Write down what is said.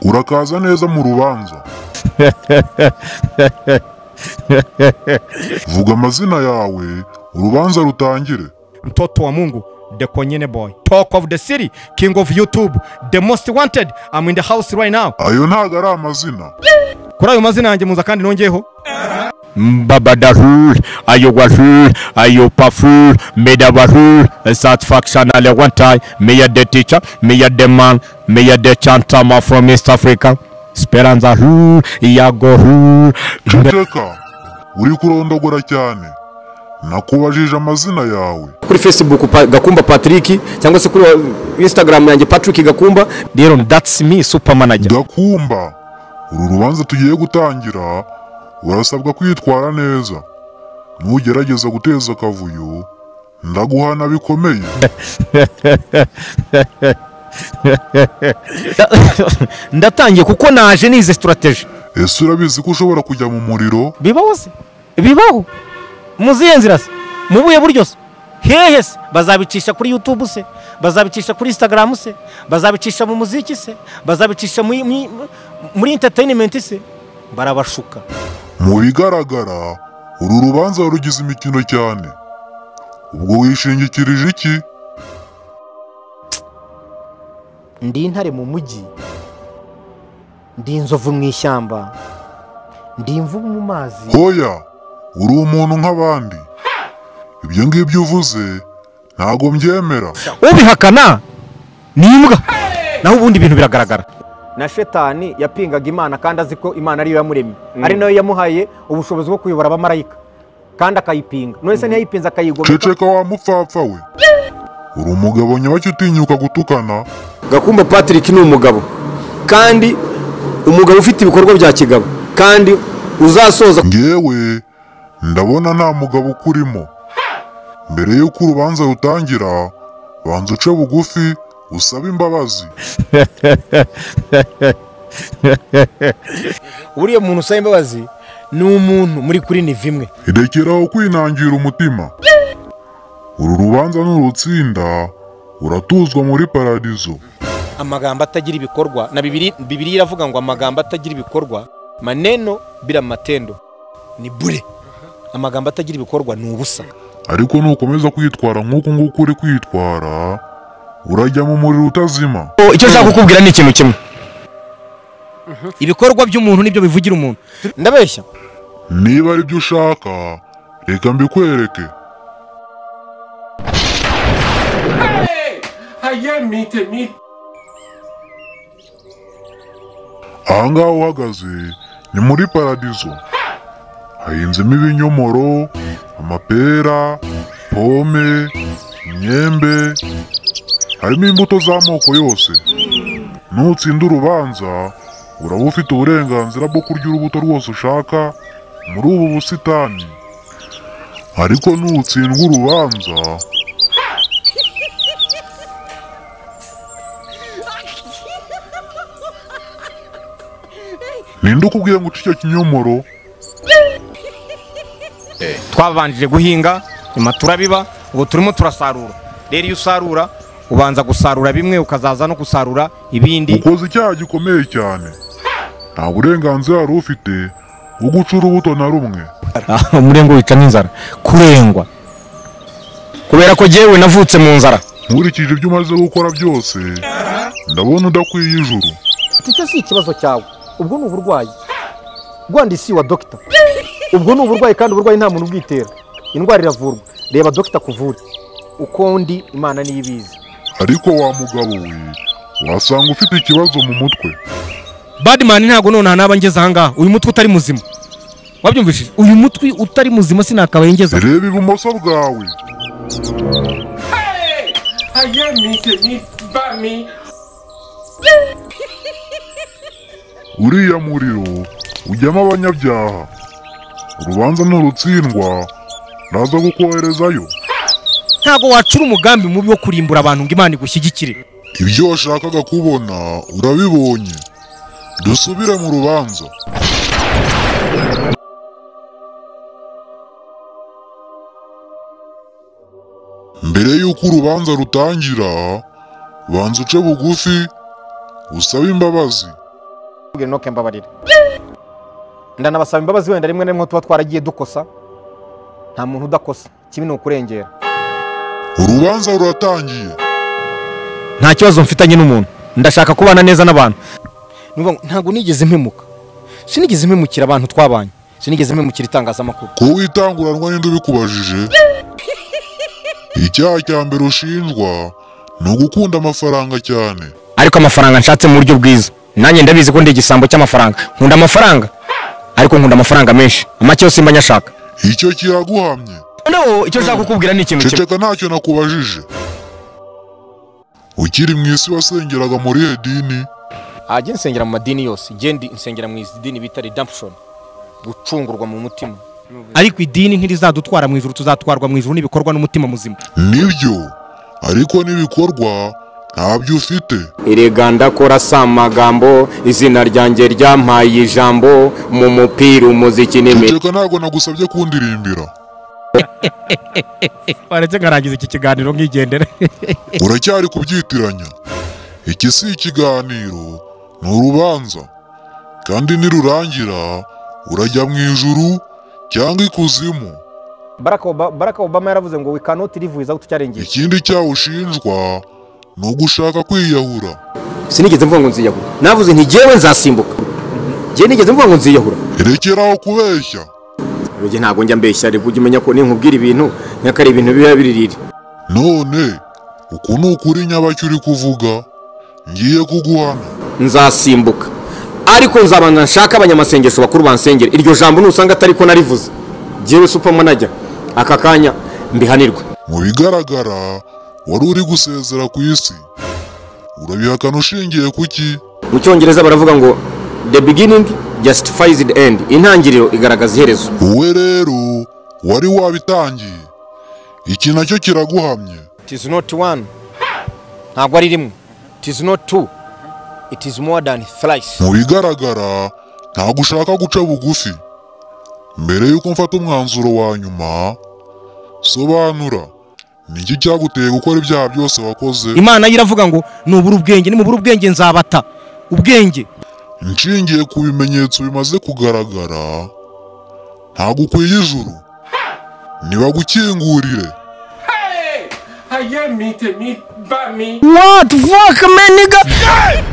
Urakaza neza mu rubanza. Vuga amazina yawe, urubanza rutangire. mtoto wa mungu the konyene boy talk of the city king of youtube the most wanted i'm in the house right now Ayo ntago ari amazina. kuri ayo mazina yanjye muza kandi nongeyeho Mbabadarul, Ayuwarul, Ayupaful, Medavarul, Satisfaction Ale Wantai, Mia the teacher, Mia the man, Mia the chantama from East Africa, Speranza Rul, Iago Rul, Ceceka, uri kurondogora cyane. Nakubajije amazina yawe. kuri facebook pa, gakumba patrick cyangwa se kuri instagram yanjye patrick gakumba Deron, that's me, super manager. Gakumba, uru rubanza tugiye gutangira urasabwa kwitwara neza. Nugerageza guteza akavuyo, ndaguhana bikomeye. Ndatangiye kuko naje nize strategy. Ese urabizi ko ushobora kujya mu muriro? Bibaho se? Bibaho. Muziye nzira se? Mubuye buryo se? Hehe se? Bazabicisha kuri YouTube se? Bazabicisha kuri Instagram se? Bazabicisha mu muziki se? Bazabicisha muri- muri- muri entertainment se? Barabashuka. Mu bigaragara, uru rubanza rugize imikino cyane. Ubwo wishingikirije iki? ndi intare mu mujyi ndi inzovu mu ishyamba ndi imvubu mu mazi Hoya, uri umuntu nk'abandi. Ibyo ngibyo uvuze, ntago mbyemera. Ubihakana ni imbwa. Naho ubundi ibintu biragaragara. na shetani yapingaga imana kandi azi ko imana ariyo yamuremye ari nayo yamuhaye ubushobozi bwo kuyobora abamarayika kandi akayipinga nonese ntiyayipinze akayigomeka Ceceka wa mupfapfa we. Uri umugabo nyabaki utinyuka gutukana. gakumba patrick ni umugabo kandi umugabo ufite ibikorwa bya kigabo kandi uzasoza Ngewe ndabona nta mugabo ukurimo. Mbere y'uko urubanza rutangira, banza uce bugufi usabe imbabazi. uriya muntu usaba imbabazi ni umuntu muri kuri niva imwe rekeraho kwinangira umutima uru rubanza nurutsinda uratuzwa muri paradizo amagambo atagira ibikorwa na bibiri bibiri iravuga ngo amagambo atagira ibikorwa maneno bila matendo ni bure amagambo atagira ibikorwa ni ubusa ariko nukomeza kwitwara nk'uko nguko uri kwitwara urajya mu muriro utazima Icyo nshaka kukubwira ni ikintu kimwe. ibikorwa by'umuntu nibyo bivugira umuntu ndabeshya niba ari byo ushaka reka mbikwereke aha ngaha uhagaze ni muri paradizo hahinzemo ibinyomoro amapera pome imyembe harimo imbuto z'amoko yose nutsinda urubanza uraba ufite uburenganzira bwo kurya urubuto rwose ushaka muri ubu busitani ariko nutsindwa urubanza ninde ukubwiye ngo uce icyo kinyomoro twabanjije guhinga nyuma turabiba ubu turimo turasarura rero iyo usarura ubanza gusarura bimwe ukazaza no gusarura ibindi ukoze icyaha gikomeye cyane nta burenganzira wari ufite bwo guca urubuto na rumwe Ah, umurengwa wica n'inzara kurengwa kubera ko jyewe navutse mu nzara nkurikije ibyo umaze gukora byose ndabona udakwiye ijuru icyo si ikibazo cyawe ubwo ni uburwayi rwanda isi wa dogita ubwo ni uburwayi kandi uburwayi nta muntu ubwitera indwara iravurwa reba dogita akuvure uko ndi imana niyo ibizi ariko wa mugabo we wasanga ufite ikibazo mu mutwe badimani ntabwo nonaha naba ngeze ahangaha uyu mutwe utari muzima wabyumvishije uyu mutwe utari muzima sinakabaye ngeze aha. reba ibumoso bwawe uriya muriro ujyamo abanyabyaha urubanza nurutsindwa ndaza kukoherezayo ntabwo wacura umugambi mubi wo kurimbura abantu ngo imana igushyigikire ibyo washakaga kubona urabibonye dusubire mu rubanza mbere y'uko urubanza rutangira banza uce bugufi usabe imbabazi mbwira inoke mbabarira ndanabasaba imbabazi wenda rimwe na rimwe tuba twaragiye dukosa nta muntu udakosa kibi ni ukurengera urubanza ruratangiye nta kibazo mfitanye n'umuntu ndashaka kubana neza n'abantu Ni ukuvuga ngo ntabwo nigeze mpemuka sinigeze mpemukira abantu twabanye sinigeze mpemukira itangazamakuru kuba itanguranwa n'indi ubikubajije icyaha cya mbere ushinjwa ni ugukunda amafaranga cyane ariko amafaranga nshatse mu buryo bwiza nanjye ndabizi ko ndi igisambo cy'amafaranga nkunda amafaranga ariko nkunda amafaranga menshi make yose mba nyashaka icyo kiraguhamye noneho icyo nshaka kukubwira ni ikintu kimwe ceceka ntacyo nakubajije ukiri mu isi wasengeraga muri iyo dini ajye nsengera mu madini yose ngende nsengera mu idini bita redemption gucungurwa mu mutima ariko idini ntirizadutwara mu ijuru tuzatwarwa mu ijuru n'ibikorwa n'umutima muzima nibyo ariko n'ibikorwa ntabyo ufite erega ndakora si amagambo izina ryanjye ryampaye ijambo mu mupira umuziki ceceka ntabwo nagusabye kundirimbira waretse nkarangiza iki kiganiro nk'igendere uracyari kubyitiranya iki si ikiganiro ni urubanza kandi nirurangira urajya mu ijuru cyangwa ikuzimu Barack Oba- Barack obama yaravuze ngo we cannot live without challenge ikindi cyaha ushinjwa ni ugushaka kwiyahura sinigeze mvuga ngo nziyahura navuze nti jyewe nzasimbuka jyewe nigeze mvuga ngo nziyahura rekeraho kubeshya Ruge ntabwo njya mbeshya ariko ujya umenya ko ninkubwira ibintu nyakare ibintu biba biririre none uku ni ukuri nyabacyo uri kuvuga ngiye kuguhana nzasimbuka ariko nzabanza nshaka abanyamasengesho bakuru bansengera iryo jambo nusanga atari ko narivuze jyewe supamo najya aka kanya mbihanirwe mu bigaragara wari uri gusezera ku isi urabihakana ushingiye ku ki mu cyongereza baravuga ngo the beginning justifies the end intangiriro igaragaza iherezo wowe rero wari wabitangiye iki nacyo kiraguhamye it is not one ntabwo ari rimwe it is not two it is more than thrice mu bigaragara ntabwo ushaka guca bugufi mbere y'uko mfata umwanzuro wa nyuma sobanura ni iki cyaguteye gukora ibyaha byose wakoze imana yo iravuga ngo nubura ubwenge nimubura ubwenge nzabata ubwenge nshingiye ku bimenyetso bimaze kugaragara ntabwo ukwiye ijuru ntibagukingurire Hey! I am meeting me by me. What fuck man nigga